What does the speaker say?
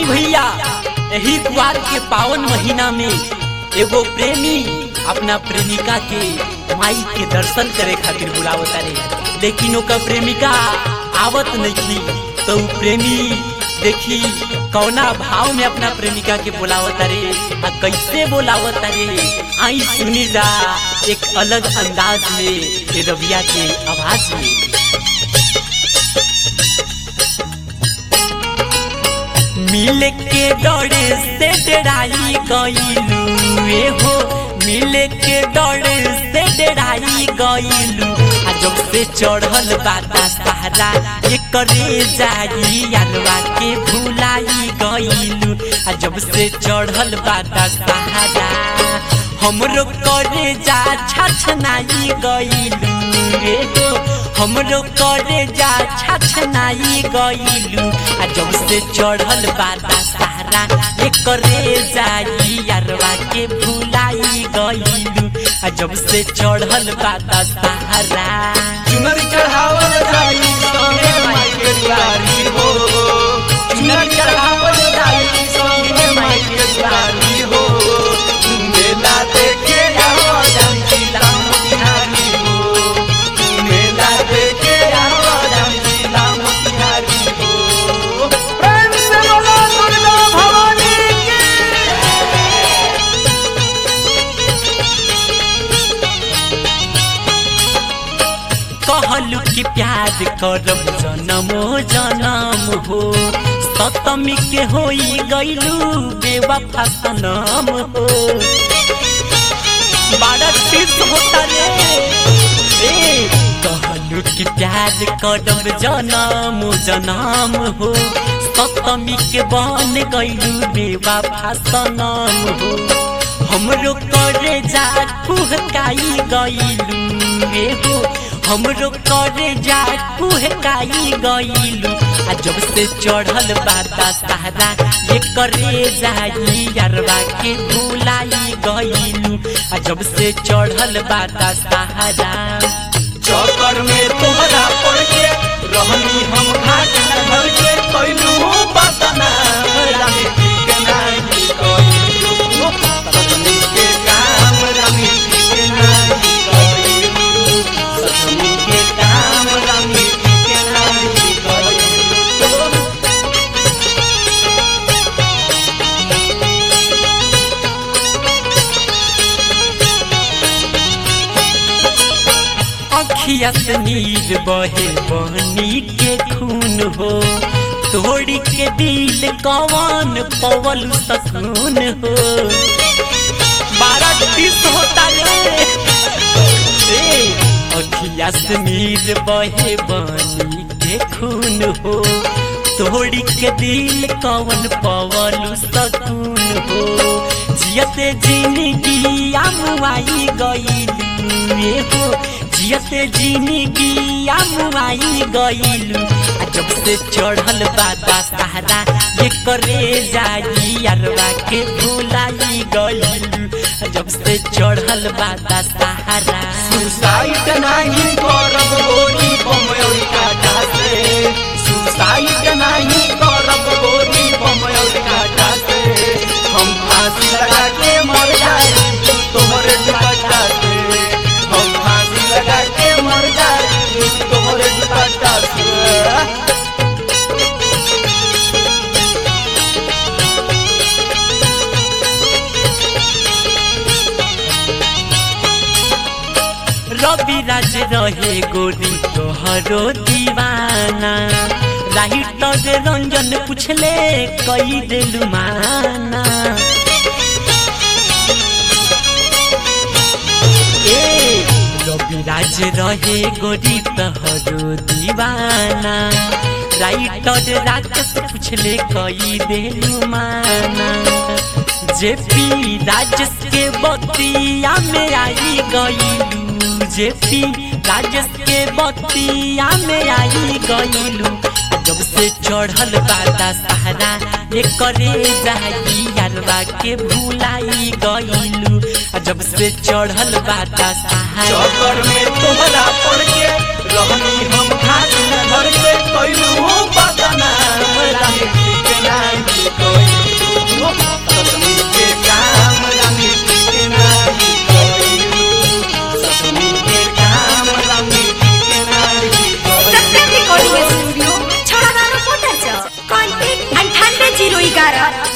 भैया यही द्वार के पावन महीना में एगो प्रेमी अपना प्रेमिका के माई के दर्शन करे खातिर बुलावता रे लेकिन ओकर प्रेमिका आवत नहीं तो उ प्रेमी देखी कौना भाव में अपना प्रेमिका के बुलावता रे आ कैसे बुलावता रे आई सुनी जा एक अलग अंदाज में ये रबिया के आवाज में मिल के डरे से डराई गईलू ए हो मिल के डरे से डराई गईलू आ जब से चढ़ल बाता सहारा ये करे जाई अलवा के भुलाई गईलू आ जब से चढ़ल बाता सहारा हमरो करे जा छछनाई गईलू रे हो हमरो करे जा छछनाई गईलू आ जब से चढ़ल बाता सहारा ये करे जाई यारवा के भुलाई गईलू आ जब से चढ़ल बाता सहारा चुनर चढ़ावल जाई संगे माई के दुआरी हो चुनर चढ़ावल जाई संगे माई के दुआरी हो मेला देखे आओ जानकी राम बिहारी हो मेला देखे आओ जानकी राम बिहारी हो प्रेम से बोलो दुर्गा भवानी की कहलू कि प्यार करब जनमो जनम हो सतमी के होई गईलू बेवफा सनम हो बड़ा तीर्थ होता रे ए कहलू कि प्यार करब जनम जनम हो सतमी के बन गईलू बेवफा सनम हो हमरो करे जा कुहकाई गईलू रे हो हमरो करे जा कुहकाई गईलू आ जब से चढ़ल बाता सहारा ये करे जाई यारवा के भुलाई गईलू आ जब से चढ़ल बाता सहारा चौकर में तोहरा पड़ के रहनी हम घाट न घर के कैलू बतना रानी जी के नाही कैलू सतमी के काम रानी जी के नाही कैलू सतमी के काम रानी जी के नाही कैलू अखिया से नीर बहे बहनी के खून हो तोड़ी के दिल कवन पवल सकून हो बारह तीस होता रे ए, अखिया से नीर बहे बहनी के खून हो तोड़ी के दिल कवन पवल सकून हो जियते जिंदगी आमुआई गईलू हो जियते जिंदगी आमुआई गईलू आ जब से चढ़ल बाता सहारा ये करे जाई अरवा के भुलाई गईलू आ जब से चढ़ल बाता सहारा सुसाइड नहीं करब गोरी बमयोरी काटा से सुसाइड नहीं करब गोरी बमयोरी काटा से हम फांसी लगा के मर जाए तोहरे दुपट्टा से हम फांसी लगा के मर जाए तोहरे दुपट्टा से रवि राज रहे गोरी तोहरो दीवाना राइटर रंजन पूछले कई दिलु माना ए रवि राज रहे गोरी तोहरो दीवाना राइटर राकेश पूछले कई दिलु माना जेपी राजेश के बतिया में आई गईलू जेपी राजेश के बतिया में आई गईलू जब से चढ़ल बाता सहारा ये करे जाई यारवा के भुलाई गईलू जब से चढ़ल बाता सहारा चौकर में तोहरा पड़ के रहनी हम घाट न घर के कैलू बदना रानी जी के नाही कोई तारा